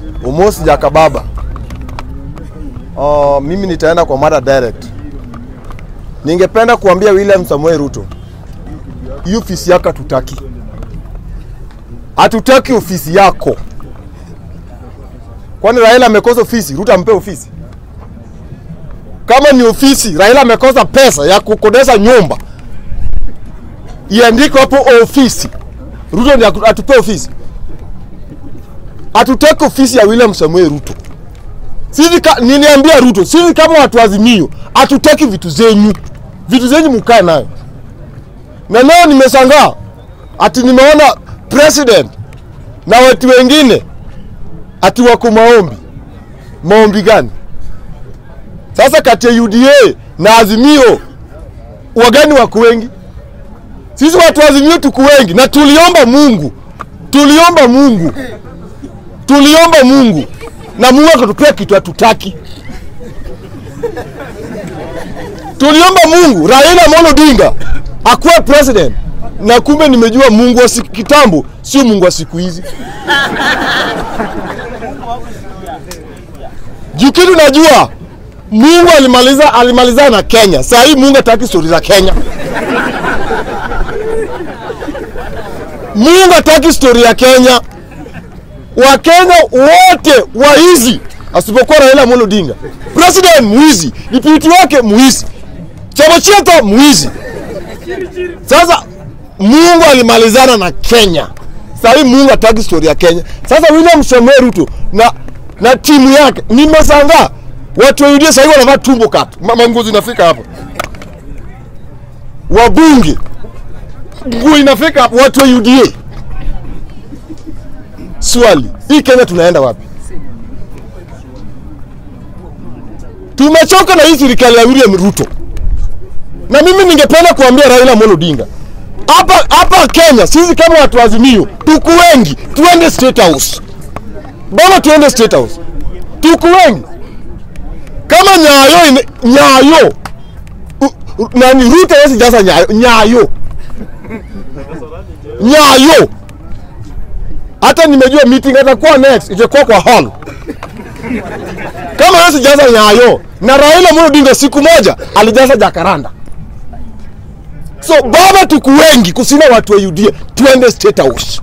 Umosi Jakababa. Uh, mimi nitaenda kwa mada direct. Ningependa kuambia William Samoei Ruto, hii ofisi yako hatutaki, hatutaki ofisi yako. Kwani Raila amekosa ofisi, Ruto ampe ofisi? Kama ni ofisi, Raila amekosa pesa ya kukodesha nyumba, iandikwe hapo ofisi, Ruto ndiye atupe ofisi. Hatutaki ofisi ya William Samoei Ruto. Sisi ka, niniambia Ruto, sisi kama watu Azimio hatutaki vitu zenyu, vitu zenyu mkae nayo. Na leo nimeshangaa ati nimeona president na watu wengine ati wako maombi. Maombi gani? Sasa kati ya UDA na Azimio wagani wako wengi? Sisi watu wa Azimio tuko wengi, na tuliomba Mungu, tuliomba Mungu, tuliomba Mungu na Mungu akatupea kitu hatutaki. Tuliomba Mungu Raila Amolo Odinga akuwe president, na kumbe nimejua Mungu wa siku kitambo sio Mungu wa siku hizi. Juu kitu najua Mungu alimaliza alimalizana na Kenya. Saa hii Mungu hataki stori za Kenya. Mungu hataki stori ya Kenya. Wakenya wote waizi, asipokuwa Raila Amolo Odinga. President mwizi, deputy wake mwizi, chama chetu mwizi. Sasa Mungu alimalizana na Kenya. Sasa hii Mungu hataki story ya Kenya. Sasa William Samoei Ruto na na timu yake, nimeshangaa watu wa UDA sasa hivi wanavaa tumbo cut, mama nguo zinafika hapa, wabunge nguo inafika hapa, watu wa UDA. Swali, hii Kenya tunaenda wapi? Tumechoka na hii serikali ya William Ruto, na mimi ningependa kuambia Raila Amolo Odinga hapa hapa Kenya, sisi kama watu wa Azimio tuko wengi, tuende State House. Bwana, tuende State House, tuko wengi kama Nyayo ine, Nyayo u, u, nani Ruto hawezi jaza Nyayo, Nyayo Nyayo hata nimejua meeting atakuwa next itakuwa kwa hall kama hawezi jaza Nyayo na Raila Amolo Odinga siku moja alijaza Jakaranda. So baba, tuku wengi kusina watu wa UDA, tuende State House.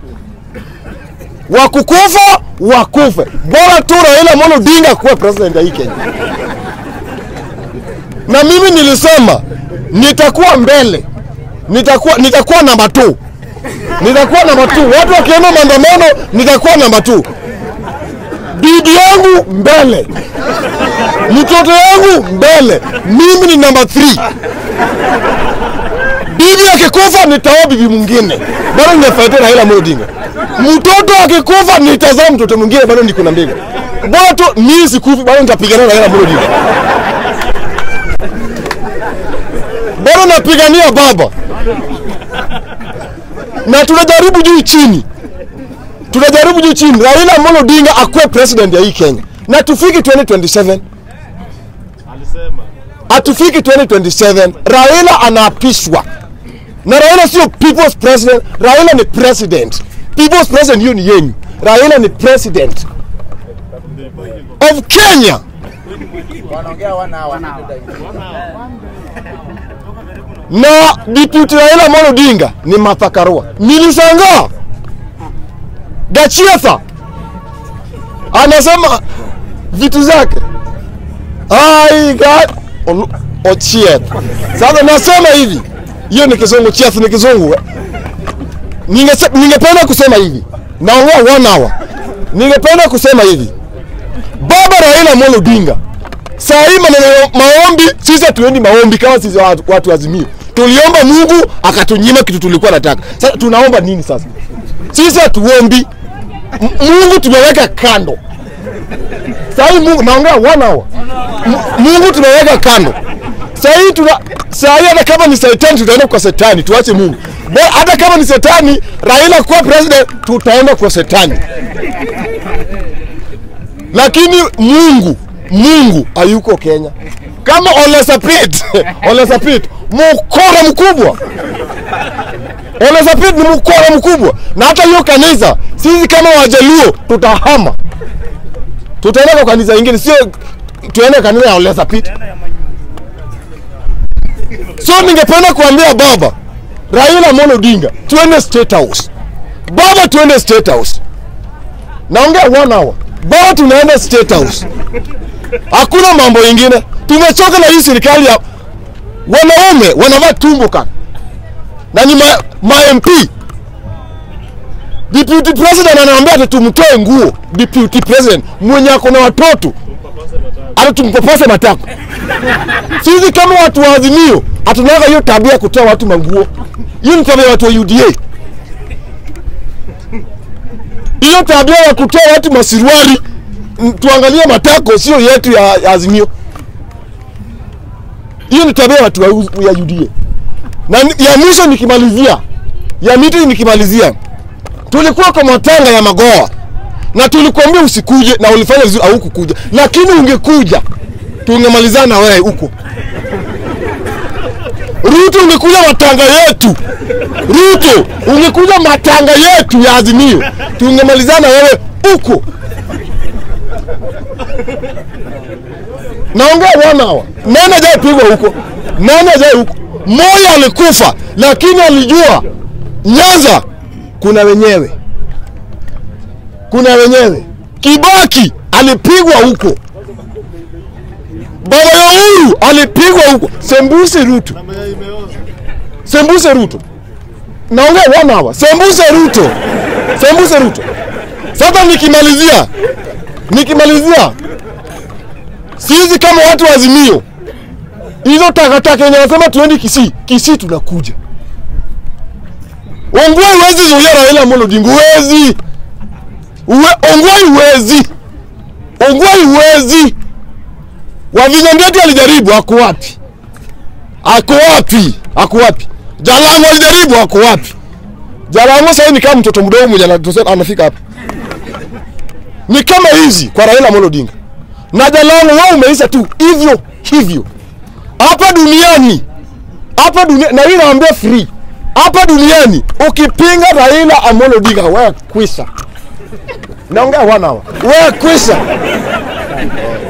Wakukufa wakufe, bora tu Raila Amolo Odinga kuwa president ya hii Kenya. Na mimi nilisema nitakuwa mbele, nitakuwa nitakuwa namba 2 nitakuwa namba 2 Watu wakienda maandamano, nitakuwa namba 2 bibi yangu mbele, mtoto yangu mbele, mimi ni namba 3 bibi akikufa nitaoa bibi mwingine, bado ninafaitia Raila Amolo Odinga. Mtoto akikufa nitazaa mtoto mwingine, bado niko na mbinga. Bora tu mimi sikufi, bado nitapigana na Raila Amolo Odinga, bado napigania baba, na tunajaribu juu chini, tunajaribu juu chini, Raila Amolo Odinga akuwe president ya hii Kenya, na tufiki 2027 atufiki 2027 Raila anaapishwa na Raila sio people's president. Raila ni president. People's president hiyo ni yenyu. Raila ni president of Kenya. Na deputy Raila Amolo Odinga ni Martha Karua. Nilishangaa Gachietha anasema vitu zake I got Olu- Ochieth. Sasa nasema hivi, hiyo ni kizungu, Chieth ni kizungu. eh. Ningese- Ningependa kusema hivi, naongea one hour. Ningependa kusema hivi, baba Raila Amolo Odinga, saa hii maneno ya maombi, sisi hatuendi maombi kama sisi watu, watu Azimio. Tuliomba Mungu akatunyima kitu tulikuwa nataka. Sasa tunaomba nini sasa? Sisi hatuombi, M- Mungu tumeweka kando. Saa hii Mungu naongea one hour. M- Mungu tumeweka kando. Saa hii tuna saa hii hata kama ni shetani tutaenda kwa shetani, tuache Mungu. Bo, hata kama ni shetani Raila kuwa president tutaenda kwa shetani. Lakini Mungu Mungu hayuko Kenya. Kama Ole Sapit, Ole Sapit mkora mkubwa Ole Sapit ni mkora mkubwa, na hata hiyo kanisa sisi kama Wajaluo tutahama, tutaenda kwa kanisa ingine, sio tuende kanisa ya Ole Sapit. So ningependa kuambia baba Raila Amolo Odinga, tuende State House. Baba, tuende State House. Naongea one hour. Baba, tunaenda State House. Hakuna mambo ingine. Tumechoka na hii serikali ya wanaume wanavaa tumbo kana na ni ma, ma MP. Deputy President anaambia ati tumtoe nguo. Deputy President mwenye ako na watoto ati tumpapase matako. Sisi kama watu wa Azimio hatunaga hiyo tabia ya kutoa watu manguo. Hiyo ni tabia ya watu wa UDA. Hiyo tabia ya kutoa watu masiruari, m- tuangalie matako, sio yetu ya, ya Azimio. Hiyo ni tabia ya watu wa U- ya UDA. Na ni- ya mwisho nikimalizia, ya miti nikimalizia, tulikuwa kwa matanga ya Magoa na tulikuambia usikuje, na ulifanya vizuri, haukukuja, lakini ungekuja tungemalizana na wewe huko. Ruto ungekuja matanga yetu, Ruto ungekuja matanga yetu ya Azimio, tungemalizana wewe huko. Naongea one hour. Nani hajaipigwa huko? Nani hajai huko? Moyo alikufa, lakini alijua Nyanza kuna wenyewe, kuna wenyewe. Kibaki alipigwa huko, baba ya Uhuru alipigwa huko, Sembuse Ruto, Sembuse Ruto. Naongea one hour. Sembuse Ruto, Sembuse Ruto. Sasa nikimalizia, nikimalizia sisi kama watu wa Azimio, hizo takataka yenye wanasema tuendi Kisii, Kisii tunakuja. Ongwai huwezi zuia Raila Amolo Odinga, huwezi. Uwe, Ongwai huwezi, Ongwai huwezi. Wavinya Ndeti alijaribu, ako wapi? Ako wapi? Ako wapi? Jalango alijaribu, ako wapi? Jalango sasa ni kama mtoto mdogo mwenye anatosema- anafika hapa. Ni kama hizi kwa Raila Amolo Odinga na Jalango wao umeisha tu hivyo hivyo hapa duniani, hapa dunia, na hii naambia free hapa duniani, ukipinga Raila Amolo Odinga wewe kwisha. Naongea one hour, wewe kwisha.